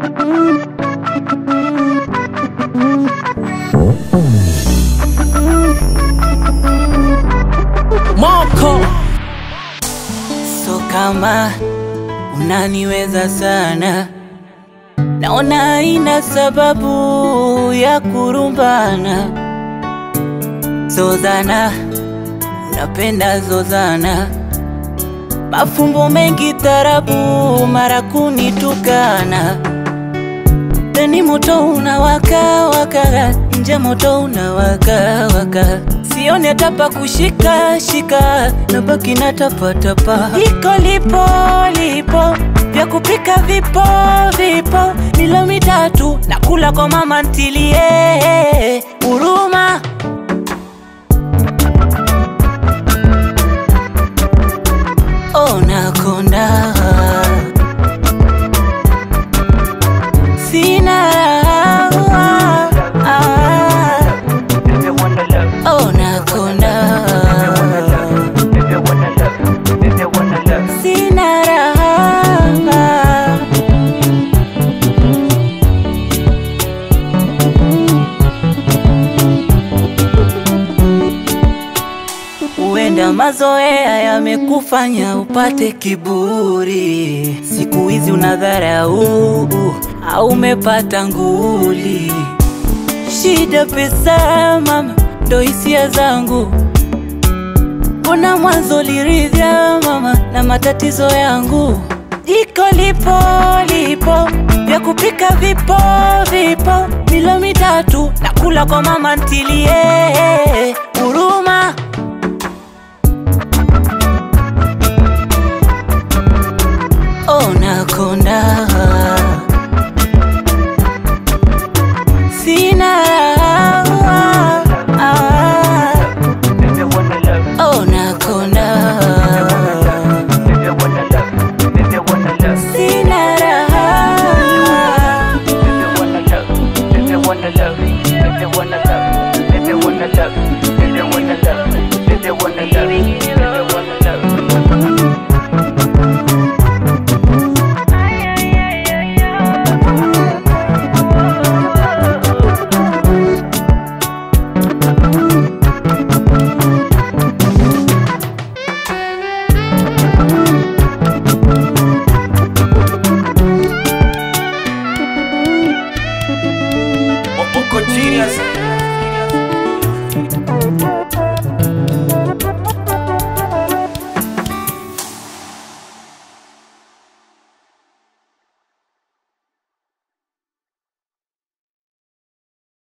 Moko so kama unaniweza sana, naona haina sababu ya kurumbana. Zozana, unapenda zozana, mafumbo mengi tarabu, mara kunitukana ndani moto unawaka waka, nje moto unawaka waka, sioni hata pa kushika shika, nabaki na tapa tapa. Iko lipo lipo, vya kupika vipo vipo, milo mitatu nakula kwa mama ntilie huruma ona konda sina raha ona konda sina raha Huenda mazoea yamekufanya upate kiburi, siku hizi unadharau au umepata nguli. Shida pesa mama, ndo hisia zangu. Mbona mwanzo liridhya mama na matatizo yangu? Jiko lipo lipo, vya kupika vipo vipo, milo mitatu nakula kwa mama ntilie huruma